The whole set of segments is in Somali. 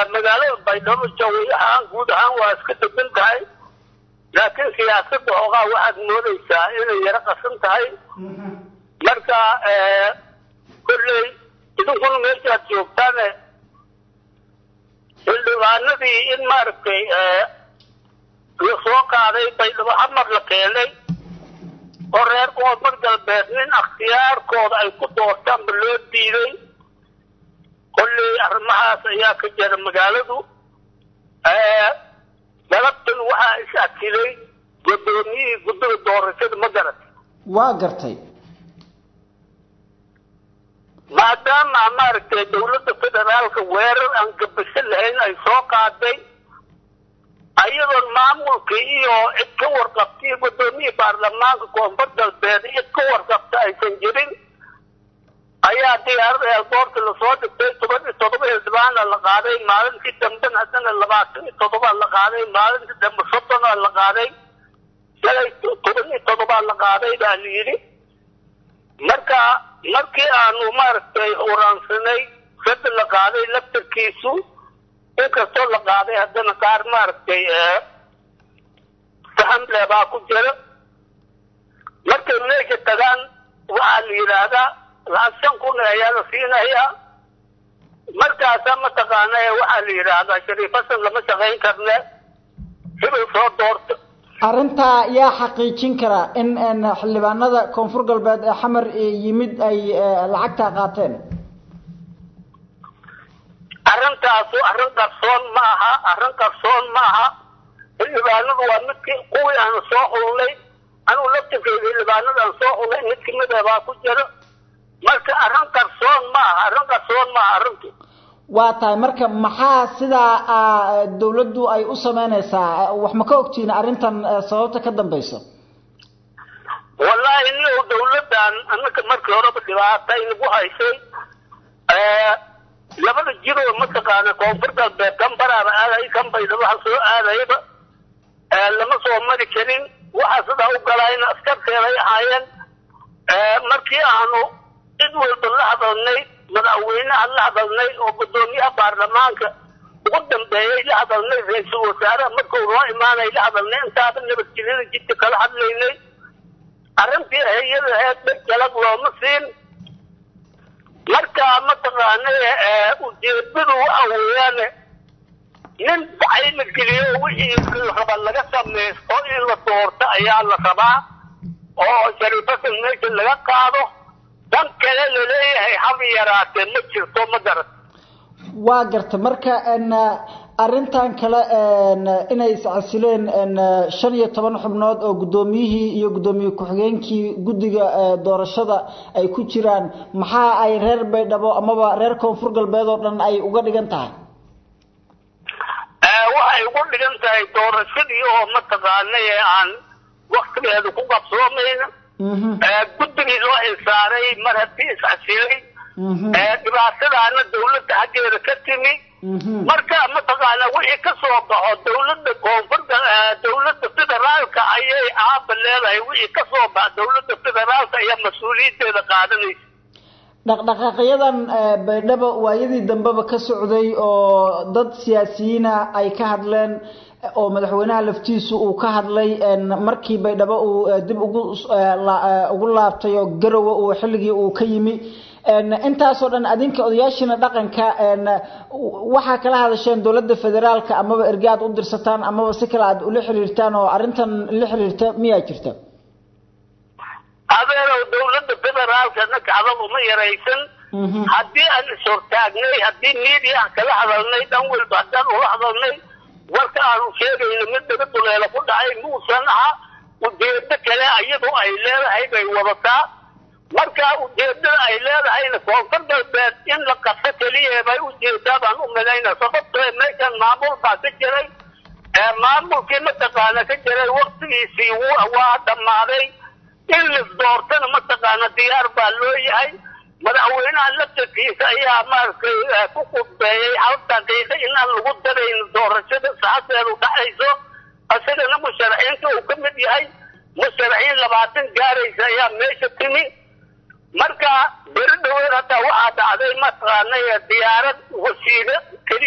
magaalada baydhabo jawi ahaan guud ahaan waa iska degan tahay laakiin siyaasadda hoogaa waxaad moodaysaa inay yaro qasan tahay marka kolley idinkuna meeshaad joogtaane xildhibaanadii in maaragtay la soo qaaday baydhabo xamar la keenay oo reer koonfur galbeed nin akhtiyaarkooda ay ku doortaanba loo diiday kolley arrimahaas ayaa ka jira magaaladu galabtan waxaa is akilay guddoomiyihii guddiga doorashada ma garat waa gartay maadaama maaragtay dawladda federaalka weerar aan gabasho lahayn ay soo qaaday ayadoon maamulkii iyo cid ka warqabtay guddoomiyihii baarlamaanka koonfur galbeed cid ka warqabta aysan jirin ayaa diyaarada eelboorta lasoo dhigtay toban iyo toddoba xildhibaana la qaaday maalintii dambena haddana labaatan iyo toddobaa la qaaday maalintii dambe soddonaa la qaaday shalay toban iyo toddobaa la qaaday baa la yidhi marka markii aanu maaragtay uraansanay sada la qaaday laftarkiisu inkastoo la qaaday haddana qaar maaragtay sahamle baa ku jira markay meesha tagaan waxaa la yidhaahdaa lacag shan kun ayaa la siinayaa markaasaa mataqaana waxaa la yidhaahdaa shariif hasan lama shaqayn karne hibil soo doorta arrintaa yaa xaqiijin kara in xildhibaanada koonfur galbeed ee xamar yimid ay lacagtaa qaateen arrintaasu arrin qarsoon ma aha arrin qarsoon ma aha xildhibaanadu waa midki kuwii aan soo xulnay anugu laftirkeeda xildhibaanada aan soo xulnay mid kamid ah baa ku jira marka arrin qarsoon ma aha arrin qarsoon ma aha arrintu waa tahay marka maxaa sidaa dawladdu ay u sameynaysaa wax ma ka ogtihiin arrintan sababta ka dambaysa wallahi ni dawladdan anaka markii horeba dhibaata inagu haysay labada jiroo mataqaana koonfur galbeed kan baraaba aaday kan baydhabo ha soo aadayba lama soo mari karin waxaa sidaa u galayna askarteeday ahaayeen markii aanu cid walba la hadalnay madaxweynaha la hadalnay oo guddoomiyaha baarlamaanka ugu dambeeyay la hadalnay ra-iisul wasaaraha markuu noo imaanay la hadalnay intaaba nabadgelyada jidka kala hadlaynay arrintii hay-ada aheed dheg jalag looma siin marka mataqaana ujeedadu waxa weeyaane nin dacay la geliyo wixii la raba laga samaysto in la doorto ayaa la rabaa oo shariifasan meesha laga qaado dan kale laleeyahay haba yaraatee ma jirto ma garat waa garta marka arrintan kale inay iscasileen shan iyo toban xubnood oo guddoomiyihii iyo guddoomiye ku-xigeenkii guddiga doorashada ay ku jiraan maxaa ay reer baydhabo amaba reer koonfur galbeed oo dhan ay uga dhigan tahay waxay ugu dhigan tahay doorashadii oo mataqaana ee aan waktigeedu ku qabsoomayna guddigii loo xilsaaray mar haddii iscasilay dhibaatadaana dawladda xaggeeda ka timi marka mataqaana wixii ka soo baxo dawladda koonfurta dawladda federaalka ayay aaba leedahay wixii ka soo baxa dawladda federaalka ayaa mas-uuliyaddeeda qaadanaysa dhaqdhaqaaqyadan baydhabo waayadii dambeba ka socday oo dad siyaasiyiina ay ka hadleen oo madaxweynaha laftiisu uu ka hadlay markii baydhabo uu dib ugu ugu laabtay oo garowe uu xilligii uu ka yimi intaasoo dhan adinka odayaashiina dhaqanka waxaa kala hadasheen dowladda federaalka amaba erge aad u dirsataan amaba si kale aad ula xiriirtaan oo arrintan la xiriirta miyaa jirta adeerow dawladda federaalka nakacdab uma yaraysan haddii aan ishortaagnay haddii media aan kala hadalnay dhan walba haddaan ula hadalnay warka aanu sheegayno mid daga duleelo ku dhacay muusan aha ujeedo kale iyadu ay leedahay bay wadataa marka ujeedada ay leedahayna koonfur galbeed in la qaso keliya bay ujeedaa baan u malayna sababtoo meeshan maamul baa ka jiray maamulkii mataqaana ka jiray waktigiisii waa dhammaaday in lis doortana mataqaana diyaar baa loo yahay madaxweynaha laftarkiisa ayaa maaragtay ku qudbeeyey hal daqiiqo inaan lagu darayn doorashada saaseedu dhacayso isagana musharaxiinta uu ka mid yahay musharaxiin labaatan gaaraysa ayaa meesha timi marka beri dhaweed hataa waxaa dhacday mataqaana diyaarad wasiire keliya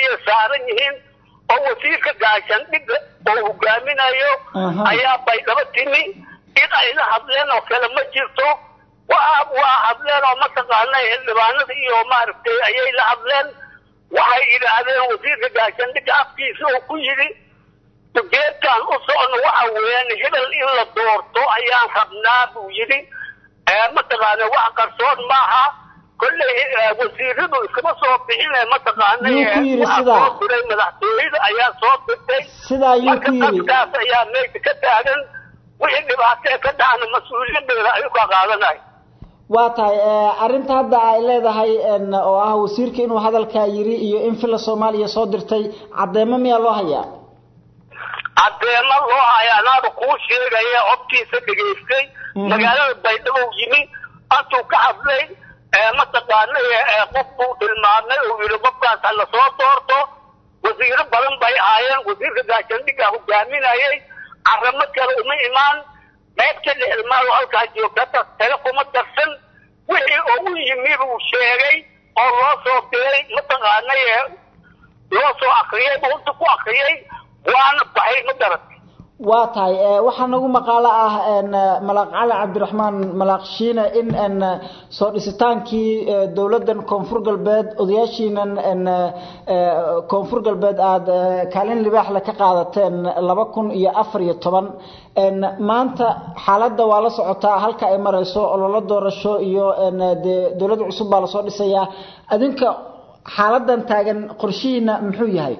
ayay saaran yihiin oo wasiirka gaashaandhigga oo hogaaminayo ayaa baydhabo timi in ay la hadleen oo kale ma jirto waa waa hadleen oo mataqaana xildhibaanada iyo maaragtay ayay la hadleen waxay yidhaahdeen wasiirka gaashaandhigga afkiisa oo ku yidhi ujeedkaan u socno waxa weeyaan hebel in la doorto ayaan rabnaa buu yidhi mataqaana wax qarsoon maaha kolley wasiiradu iskama soo bixine mataqaana soo diray madaxtooyada ayaa soo dirtay marka dadkaas ayaa meesha ka taagan wixii dhibaatee ka dhacna mas-uuliyadeeda ayuu ka qaadanay waa tahay arrinta hadda ay leedahay oo ah wasiirka inuu hadalkaa yiri iyo in fila soomaaliya soo dirtay caddeemo miyaa loo hayaa caddeemo loo haya anaaba kuu sheegaya codkiisa dhegaystay magaalada baydhabo yimi antuu ka hadlay mataqaana qofkuu tilmaamay uu yidhi qofkaas ha lasoo doorto wasiiro badan bay ahaayeen wasiirka gaashaandhigga hogaaminayay caramo kale uma imaan qaybta dhexilmaado halkaa joogta tale kuma darsan wixii ugu yimi buu sheegay oo loo soo diray mataqaana loo soo akriyay buunta ku akriyay waana baxay ma garat waa tahay waxaa nagu maqaalo ah malaaq cali cabdiraxmaan malaaq shiine in soo dhisitaankii dowladdan koonfur galbeed odayaashiinan koonfur galbeed aada kaalin libaaxle ka qaadateen laba kun iyo afar iyo toban maanta xaaladda waa la socotaa halka ay marayso ololo doorasho iyo dee dowlad cusub baa lasoo dhisayaa adinka xaaladan taagan qorshihiina muxuu yahay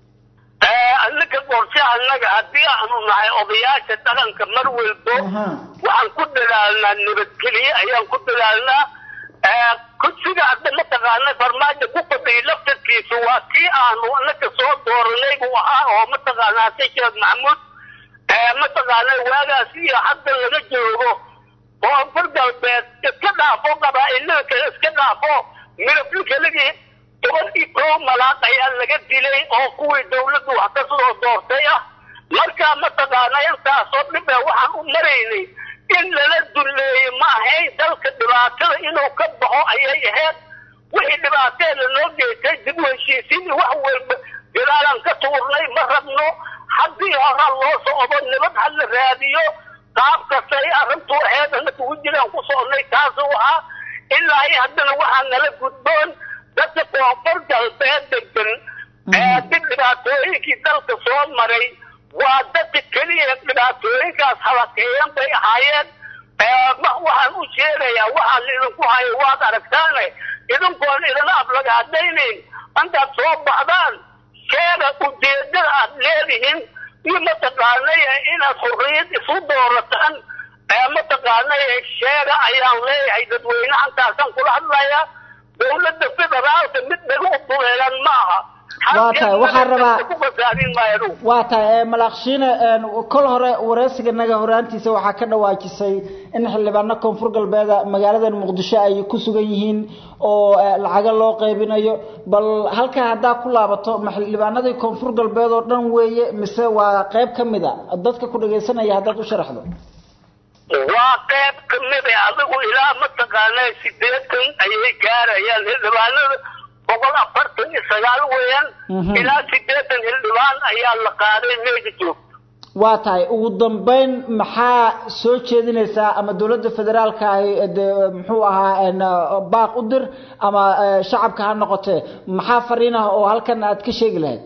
annaga qorshaha annaga haddii aanu nahay odayaasha dhaqanka mar walbo waxaan ku dadaalnaa nabadgelye ayaan ku dadaalnaa kursiga hadda mataqaana farmaajo ku fadhiya laftarkiisu waa kii aanu annaga soo dooranay buu ahaa oo mataqaana hase sheekh maxamuud mataqaana waagaas iyo hadda laga joogo koonfur galbeed iska dhaafo qabaa'ilada kale iska dhaafo midablinkalagii toban iyo kow malaaq ayaa laga dilay oo kuwii dawladdu wax ka soo doortay ah markaa mataqaana intaasoo dhibe waxaan u maraynay in lala duleeyey ma ahayn dalka dhibaatada inuu ka baxo ayay ahayd wixii dhibaateeda noo geystay dib u heshiisiin wax walba jiraalaan ka tuurnay ma rabno haddii horaa loo socdo nabad ha la raadiyo qaab kastay arrintu ahayd annaka wejiraan ku socnay taasuu ahaa ilaa iyo haddana waxaa nala gudboon dadka koonfur galbeed degan ee dib dhibaatooyinkii dalka soo maray waa dadka keliya dhibaatooyinkaas halakeeyan bay ahaayeen waxaan u sheegayaa waxaan idinku hayo waad aragtaane idinkoon idina aflagaadaynayn intaad soo baxdaan sheega ujeedada aad leedihiin iyo mataqaanay inaad xurriyad isu doorataan mataqaanay sheega ayaan leeyahay dadweynaha intaasaan kula hadlayaa dowladda federaalka mid dhaga u duleelan ma aha waa tahay waxaan rabaa waa tahay malaaqshiine kol hore wareysiganaga horaantiisa waxaa ka dhawaajisay in xildhibaano koonfur galbeeda magaaladan muqdisho ay ku sugan yihiin oo lacaga loo qaybinayo bal halkaa haddaa ku laabato ma xildhibaanadii koonfur galbeed oo dhan weeye mise waa qayb ka mid a dadka ku dhagaysanaya haddaad u sharaxdo waa qayb ka mid a adigu ilaa mataqaana sideetan ayay gaarayaan xildhibaanada boqol afartan iyo sagaal weeyaan ilaa sideetan xildhibaan ayaa la qaaday meesha joogto waa tahay ugu dambeyn maxaa soo jeedinaysaa ama dowladda federaalka ahi de muxuu ahaa baaq u dir ama shacabka ha noqotee maxaa fariin ah oo halkan aad ka sheegi lahayd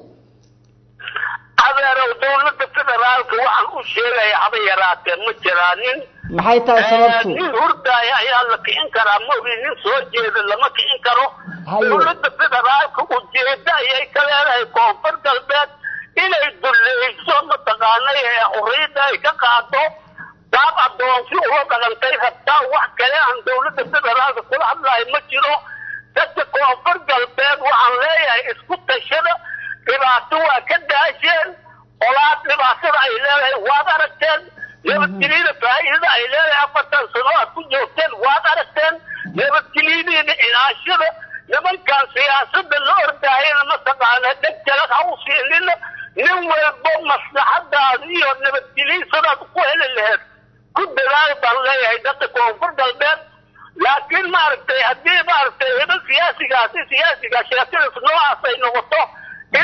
adeerow dowladda federaalka waxaan u sheegaya haba yaraatee ma jiraanin maxay tahay sababtu nin hurdaaya ayaa la kicin karaa maogi nin soo jeeda lama kicin karo dowladda federaalka ujeeda ayay ka leedahay koonfur galbeed inay dulleyso mataqaanay ee xurriyadda ay ka qaado qaab addoonsi uga dhaqantay rabtaa wax kale aan dowladda federaalka kula hadlahay ma jiro dadka koonfur galbeed waxaan leeyahay isku tashada dhibaato waa ka daasheen olaad dhibaatada ay leedahay waad aragteen nabadgelyada faa'iidada ay leedahay afartan sano aad ku joogteen waad aragteen nabadgelyadiina ilaashada nimankan siyaasada la ordaayana mataqaana dheg jalad ha u siinina nin walbo maslaxadaada iyo nabadgelyisadaad ku heli laheed ku dadaal baan leeyahay dadka koonfur galbeed laakiin maaragtay haddii maaragtay heba siyaasigaasi siyaasiga sheekadaas noocaas ay noqoto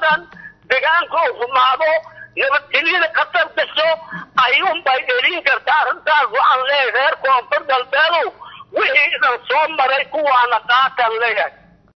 xumaadaan deegaanka uu xumaado nabadgelyada khatar gasho ayuunbay dhelin kartaa arrintaas waxaan leeyahay reer koonfur galbeedow wixii idan soo maray kuwaana qaatan leeyahay